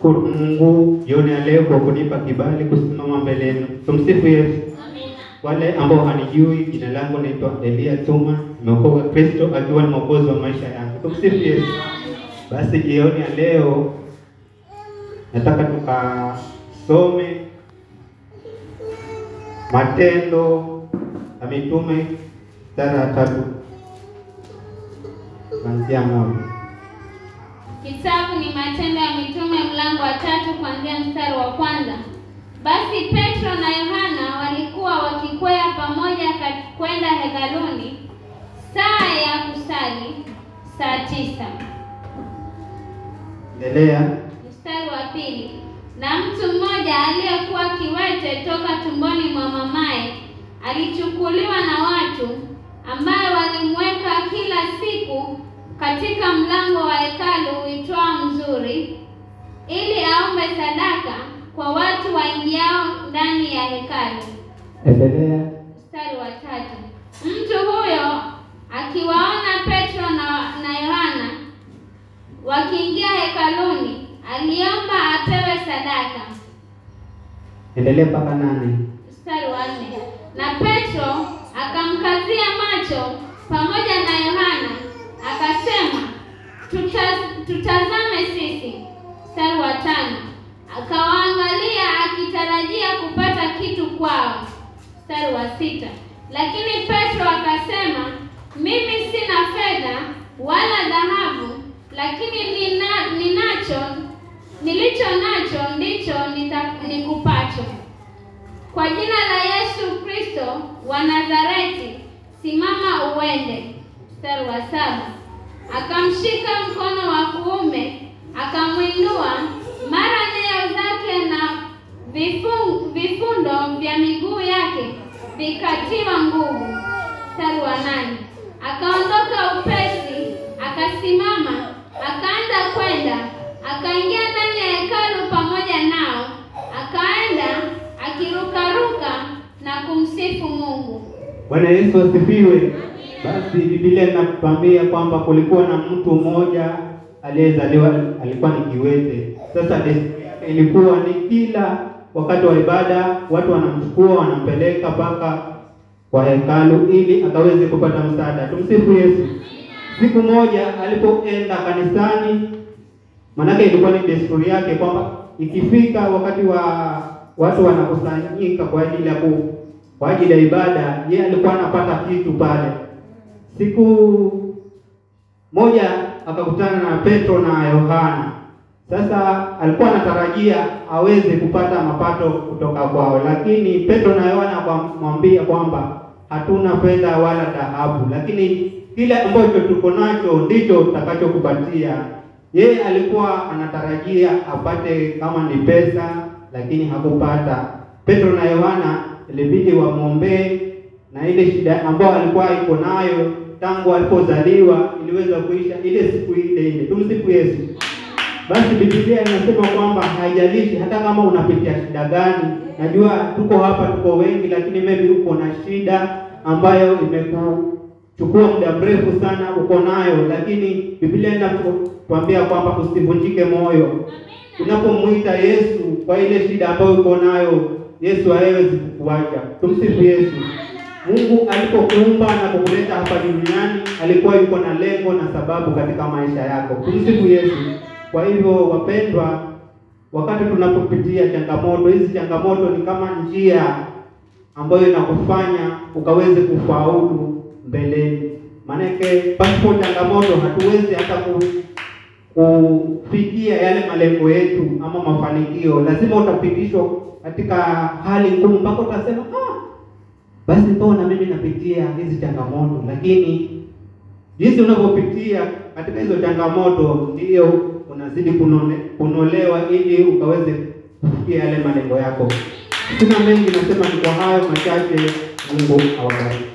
Nashukuru Mungu jioni ya leo kwa kunipa kibali kusimama mbele yenu. Tumsifu Yesu. Wale ambao hanijui, jina langu naitwa Elia Tuma, nimeokoka Kristo akiwa ni mwokozi wa maisha yangu. Tumsifu Yesu. Basi jioni ya leo nataka tukasome Matendo ya Mitume sura ya tatu kuanzia moja. Kitabu ni Matendo ya Mitume mlango wa tatu kuanzia mstari wa kwanza. Basi Petro na Yohana walikuwa wakikwea pamoja ka- kwenda hekaluni saa ya kusali, saa tisa. Endelea. Mstari wa pili. Na mtu mmoja aliyekuwa kiwete toka tumboni mwa mamaye alichukuliwa na watu ambaye walimweka kila siku katika mlango wa hekalu uitwao Mzuri, ili aombe sadaka kwa watu waingiao ndani ya hekalu. Endelea. Mstari wa tatu. Mtu huyo akiwaona Petro na, na Yohana wakiingia hekaluni, aliomba apewe sadaka. Endelea mpaka nane. Mstari wa nne. Na Petro akamkazia macho pamoja na Yohana akasema, Tuta, tutazame sisi. Mstari wa tano. Akawaangalia akitarajia kupata kitu kwao. Mstari wa sita. Lakini Petro akasema, mimi sina fedha wala dhahabu, lakini nina, ninacho nilicho nacho ndicho nita- nikupacho. Kwa jina la Yesu Kristo wa Nazareti, simama uende. Mstari wa saba. Akamshika mkono wa kuume, akamwinua, mara nyayo zake na vifu- vifundo vya miguu yake vikatiwa nguvu. Mstari wa nane. Akaondoka upesi, akasimama, akaanza kwenda, akaingia ndani ya hekalu pamoja nao, akaenda akirukaruka na kumsifu Mungu. Bwana Yesu asifiwe. Basi Biblia inatuambia kwamba kulikuwa na mtu mmoja aliyezaliwa alikuwa ni kiwete. Sasa desturi yake ilikuwa ni kila wakati wa ibada watu wanamchukua wanampeleka mpaka kwa hekalu ili akaweze kupata msaada. Tumsifu Yesu. Siku moja alipoenda kanisani, manake ilikuwa ni desturi yake kwamba ikifika wakati wa watu wanakusanyika kwa ajili ya ku kwa ajili ya ibada, yeye alikuwa anapata kitu pale. Siku moja akakutana na Petro na Yohana. Sasa alikuwa anatarajia aweze kupata mapato kutoka kwao, lakini Petro na Yohana wakamwambia kwamba hatuna fedha wala dhahabu, lakini kile ambacho tuko nacho ndicho tutakachokupatia. Yeye alikuwa anatarajia apate kama ni pesa, lakini hakupata. Petro na Yohana ilibidi wamwombee na ile shida ambayo alikuwa iko nayo tangu alipozaliwa iliweza kuisha ile siku ile ile. Tumsifu Yesu. Basi Biblia inasema kwamba haijalishi hata kama unapitia shida gani. Najua tuko hapa, tuko wengi, lakini maybe uko na shida ambayo imekuchukua muda mrefu sana, uko nayo, lakini Biblia inatuambia kwamba usivunjike moyo. Unapomwita Yesu kwa ile shida ambayo uko nayo, Yesu hawezi kukuacha. Tumsifu Yesu. Mungu alipokuumba na kukuleta hapa duniani alikuwa yuko na lengo na sababu katika maisha yako. Tumsifu Yesu. Kwa hivyo wapendwa, wakati tunapopitia changamoto hizi, changamoto ni kama njia ambayo inakufanya ukaweze kufaulu mbeleni. Maanake pasipo changamoto hatuwezi hata ku, kufikia yale malengo yetu ama mafanikio. Lazima utapitishwa katika hali ngumu mpaka utasema ah, basi mbona mimi napitia hizi changamoto, lakini jinsi unavyopitia katika hizo changamoto ndio unazidi kunone, kunolewa ili ukaweze kufikia yale malengo yako. Sina mengi, nasema ni kwa hayo machache. Mungu awabariki.